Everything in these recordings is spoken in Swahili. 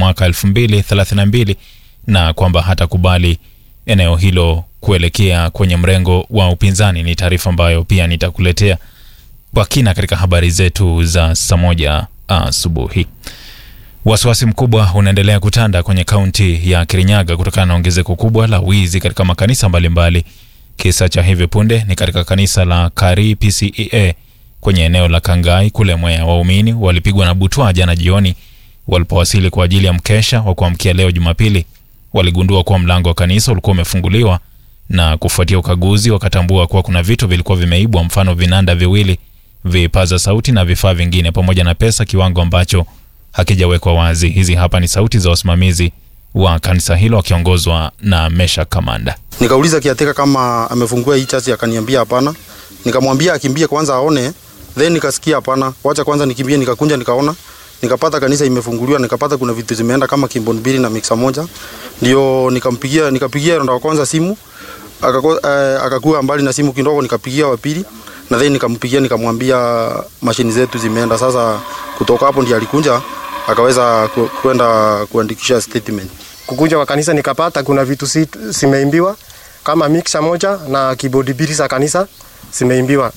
mwaka 2032 na kwamba hatakubali eneo hilo kuelekea kwenye mrengo wa upinzani. Ni taarifa ambayo pia nitakuletea kwa kina katika habari zetu za saa moja asubuhi. Wasiwasi mkubwa unaendelea kutanda kwenye kaunti ya Kirinyaga kutokana na ongezeko kubwa la wizi katika makanisa mbalimbali. Kisa cha hivi punde ni katika kanisa la Kari PCEA kwenye eneo la Kangai kule Mwea. Waumini walipigwa na butwaa jana jioni walipowasili kwa ajili ya mkesha wa kuamkia leo Jumapili. Waligundua kuwa mlango wa kanisa ulikuwa umefunguliwa na kufuatia ukaguzi wakatambua kuwa kuna vitu vilikuwa vimeibwa, mfano vinanda viwili, vipaza sauti na vifaa vingine, pamoja na pesa, kiwango ambacho hakijawekwa wazi. Hizi hapa ni sauti za wasimamizi wa kanisa hilo wakiongozwa na Mesha Kamanda. Nikauliza kiateka kama amefungua hii chasi, akaniambia hapana. Nikamwambia akimbie kwanza aone, then nikasikia hapana, wacha kwanza nikimbie. Nikakunja nikaona, nikapata kanisa imefunguliwa, nikapata kuna vitu zimeenda kama kimbon mbili na mixer moja, ndio nikampigia, nikapigia ronda wa kwanza simu akako, eh, akakuwa mbali na simu kidogo, nikapigia wa pili na then nikampigia nikamwambia mashini zetu zimeenda. Sasa kutoka hapo ndiye alikunja akaweza ku, kwenda kuandikisha statement. Kukuja kwa kanisa nikapata kuna vitu si, simeimbiwa kama mixer moja na keyboard mbili za kanisa zimeimbiwa.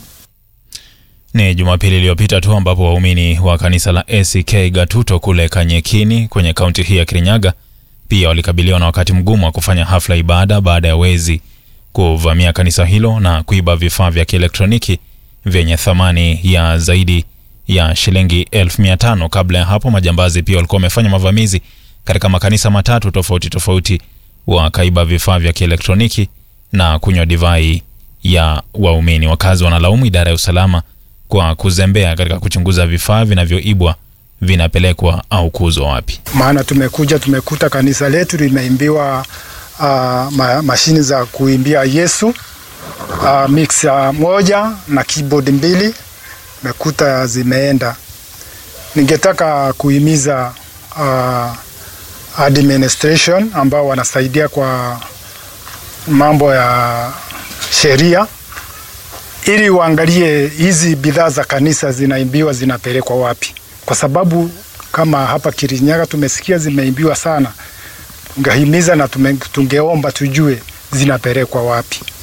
Ni Jumapili iliyopita tu ambapo waumini wa kanisa la ACK Gatuto kule Kanyekini kwenye kaunti hii ya Kirinyaga pia walikabiliwa na wakati mgumu wa kufanya hafla ibada baada ya wezi kuvamia kanisa hilo na kuiba vifaa vya kielektroniki vyenye thamani ya zaidi ya shilingi elfu mia tano. Kabla ya hapo, majambazi pia walikuwa wamefanya mavamizi katika makanisa matatu tofauti tofauti, wakaiba vifaa vya kielektroniki na kunywa divai ya waumini. Wakazi wanalaumu idara ya usalama kwa kuzembea katika kuchunguza vifaa vinavyoibwa vinapelekwa au kuuzwa wapi. Maana tumekuja tumekuta kanisa letu limeimbiwa uh, ma, mashini za kuimbia Yesu uh, mixer moja na keyboard mbili mekuta zimeenda. Ningetaka kuhimiza uh, administration ambao wanasaidia kwa mambo ya sheria ili uangalie hizi bidhaa za kanisa zinaimbiwa zinapelekwa wapi, kwa sababu kama hapa Kirinyaga tumesikia zimeimbiwa sana. Tungehimiza na tume, tungeomba tujue zinapelekwa wapi.